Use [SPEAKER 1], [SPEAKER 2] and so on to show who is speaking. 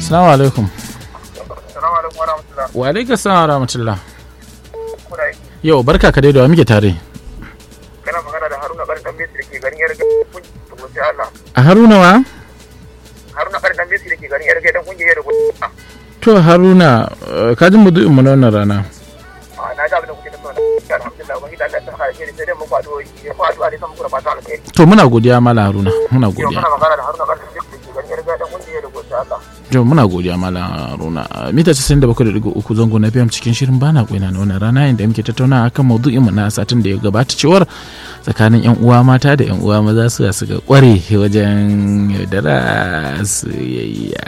[SPEAKER 1] Assalamu alaikum.
[SPEAKER 2] Salamu alaikum wa rahmatullah.
[SPEAKER 1] Wa alaikum salam wa rahmatullah.
[SPEAKER 2] Kuna yi
[SPEAKER 1] Yau barka ka dai da wa muke tare.
[SPEAKER 2] kana magana da Haruna Ɓarin Ɗan Besi da ke garin Yarga kun sai Allah.
[SPEAKER 1] A Haruna wa?
[SPEAKER 2] Haruna Ɓarin Ɗan Besi da ke garin Yarga dan kungiyar da
[SPEAKER 1] To Haruna eh, ka ji mudu'in mu na wannan rana.
[SPEAKER 2] A na ga abin da kuke da sauna. Alhamdulillah wani da Allah ta kare shi sai dai muku addu'o'i. Ya ku addu'a ne san muku da fata alheri.
[SPEAKER 1] To muna godiya Mala Haruna. Muna
[SPEAKER 2] Yau
[SPEAKER 1] godiya.
[SPEAKER 2] kana magana da Haruna Ɓarin Ɗan Besi da ke garin Yarga dan kungiyar da sai Allah.
[SPEAKER 1] To muna godiya Mala Haruna. Mita 97.3 zango na FM cikin shirin bana kwaina na wannan rana inda muke tattauna akan maudu'in mu na satin da ya gabata cewar tsakanin yan uwa mata da yan uwa maza su suka kware wajen yaudara soyayya.